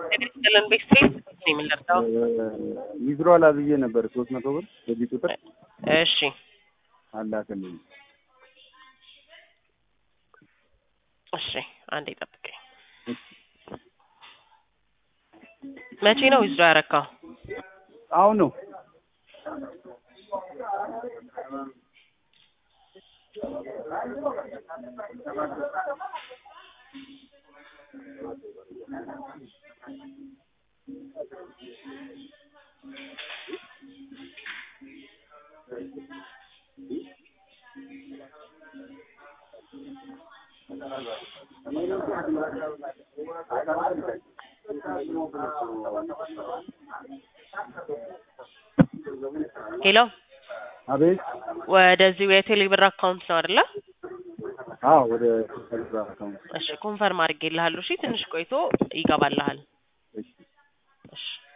ለን ቤክስትሪት ነው የምንለርዳው። ዊዝድሮዋል አብዬ ነበር ሶስት መቶ ብር በዚህ ቁጥር እሺ አላከልኝ። እሺ አንዴ ጠብቀኝ። መቼ ነው ዊዝድሮ ያረካው? አሁን ነው ሄሎ አቤት። ወደዚሁ የቴሌብር አካውንት ነው አይደለ? አዎ ወደ ቴሌብር አካውንት እሺ ኮንፈርም አድርጌልሃለሁ። እሺ ትንሽ ቆይቶ ይገባልሃል። እሺ እሺ